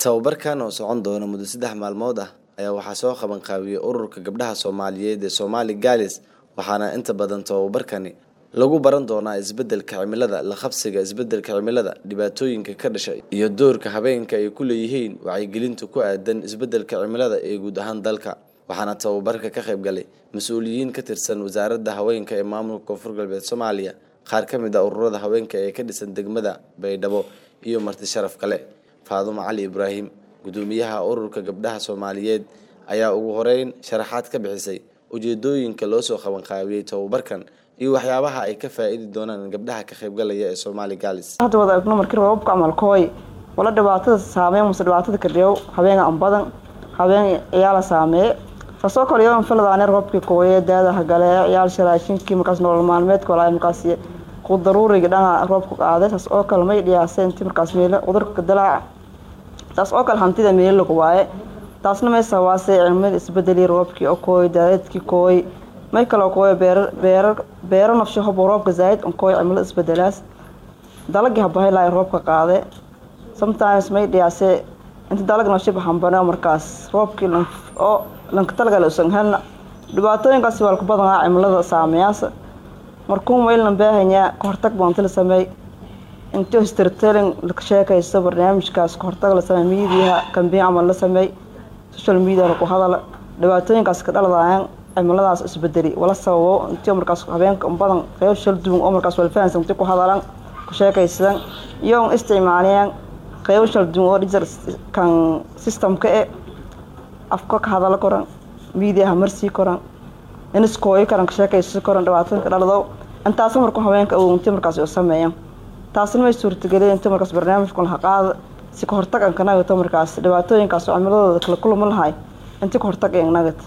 tababarkan oo socon doona muddo saddex maalmood ah ayaa waxaa soo qaban qaabiyey ururka gabdhaha soomaaliyeed ee Somali Girls waxaana inta badan tababarkani lagu baran doonaa isbeddelka cimilada la qabsiga isbeddelka cimilada dhibaatooyinka ka dhasha iyo doorka habeenka ay ku leeyihiin wacyigelinta ku aadan isbeddelka cimilada ee guud ahaan dalka waxaana tababarka ka qayb galay mas-uuliyiin ka tirsan wasaaradda haweenka ee maamulka koonfur galbeed Soomaaliya qaar ka mid ah ururada haweenka ee ka dhisan degmada Baydhabo iyo marti sharaf kale Faadumo Cali Ibraahim gudoomiyaha ururka gabdhaha Soomaaliyeed ayaa ugu horeyn sharaxaad ka bixisay ujeedooyinka loo soo qaban qaabiyey tababarkan iyo waxyaabaha ay ka faa'iidi doonaan gabdhaha ka qaybgalaya ee Somali Girls hadda wada egno markii roobabka camalkooy wala dhibaatada saameeyo mase dhibaatada ka dhigo habeen aan badan habeen ayaa la saameeye kasoo kale yoon filadaane roobkii kooye daadaha gale ciyaal sharaashinkii markaas nolol maalmeedka walaa markaas ku daruuriga dhana roobka qaaday taas oo kale may dhiyaasay intii markaas meelo cudurka dalaaca taas oo kale hantida meelo lagu waaye taasna may sawaasay cilmada isbedeli roobkii oo kooy daadadkii kooy may kaloo kooy beerar beerar beero nafsho hobo roobka zaid on kooy cimilada isbedelaas dalagii habahay laay roobka qaade sometimes may dhiyaasay inta dalag nafsho bahambane markaas roobkii oo lanka talagale usan helna dhibaatooyinkaasi waa ku badanaa cimilada saameyaasa markuu maylan baahanyaa kahortag baanti la sameey intii storytelling la sheekaysto barnaamijkaas kahortag la sameey miidiyaha kambiin camal la sameey social media lagu hadala dhibaatooyinkaas ka dhaladayaan cimiladaas isbedeli wala sababo intii markaas habeenka badan qeyb shal duwan oo markaas wala fahansan intii ku hadalan ku sheekaysan iyo isticmaalayaan qeyb shal duwan oo digital kan systemka ee afka ka hadala koran miidiyaha marsii koran iniskooyi karan ka sheekaysan koran dhibaatooyinka dhalado intaas markuu habeenka intii markaas u sameeyaan taasna may suurtageliyeen intii markaas barnaamijku laha qaada si ka hortag aan ka nagato markaas dhibaatooyinkaas oo cimiladooda kala kulma lahay intii ka hortag aan nagata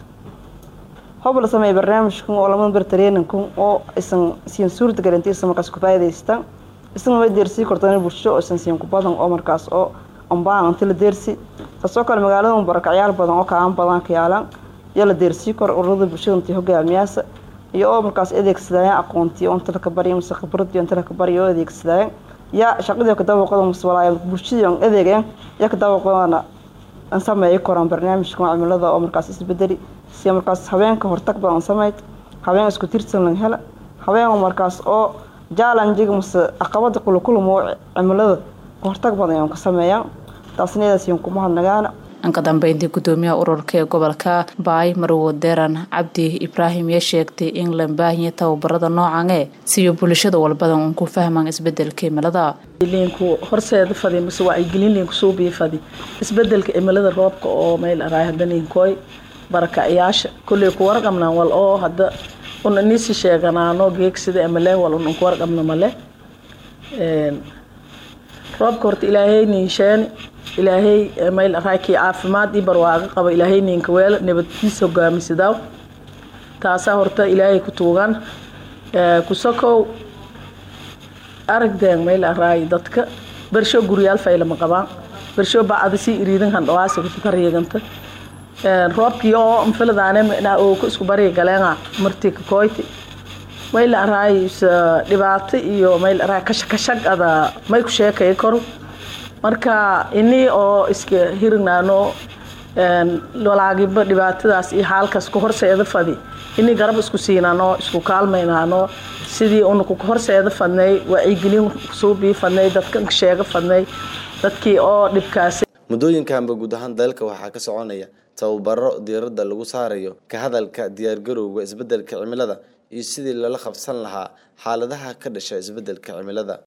hob la sameeyay barnaamijkan oo lama bar traininkan oo isan siin suurtagelin intii isan markaas ku faa'iidaystaan isan way deersii kortaan bulsho oo isan siin ku badan oo markaas oo ambaan intii la deersi taasoo kale magaalada barakacyaal badan oo kaan badan ka yaalan iyo la deersii kor ururada bulshada intii hogaamiyaasha iyo oo markaas adeegsadayaan aqoontii oo inta ka bariyo mise khibradii inta ka bariyo oo adeegsadayaan yaa shaqadii ka dabaqada mise walaay bulshadii aan adeegayaan yaa ka dabaqadana aan sameeyay koraan barnaamijka cimilada oo markaas isbedeli si markaas habeenka hortag badan sameyd habeen isku tirsan laga hela habeen markaas oo challenge mise caqabada kula kulmo cimilada hortag badan ka sameeyaan taasna iyadaas kuma hadnagaana anka dambeyntii gudoomiyaha ururka ee gobolka baay marwo deran cabdi ibraahim yaa sheegtay in la baahiya tababarada noocan ee siyo bulshada walbadan uun ku fahmaan isbedelka cimilada linku horseeda fadi mise wacyigelin linku suubiya fadi isbedelka cimilada roobka oo meel araay hadda ninkooy barakacayaasha kolley ku warqabnaan wal oo hadda una nisi sheeganaano geegsida amale wal un ku warqabna male roobka horta ilaahay ninsheeni ilaahay mayl araakii caafimaad ii barwaaqa qaba ilaahay ninka weel nabadkiisa hogaamisadaaw taasaa horta ilaahay ku tuugan kusakow aragdeen mayl araay dadka bersho guryaal faylama qabaan bersho bacda sii iriidan handhawaasa kutuka riiganta roobkii oo mfiladaane oo ku isku bariga galeenga martii kakooyti mayl araay dhibaato iyo mayl araay kashakashag ada may ku sheekay karo marka inii oo iska hirignaano walaagiba dhibaatadaas iyo xaalkaas ku horseeda fadi inii garab isku siinaano isku kaalmaynaano sidii una ku horseeda fadnay wacyigelin suubii fadnay dadka sheega fadnay dadkii oo dhibkaasi muddooyinkanba guud ahaan dalka waxaa ka soconaya tababaro diiradda lagu saarayo ka hadalka diyaargarowga isbeddelka cimilada iyo sidii lala qabsan lahaa xaaladaha ka dhasha isbeddelka cimilada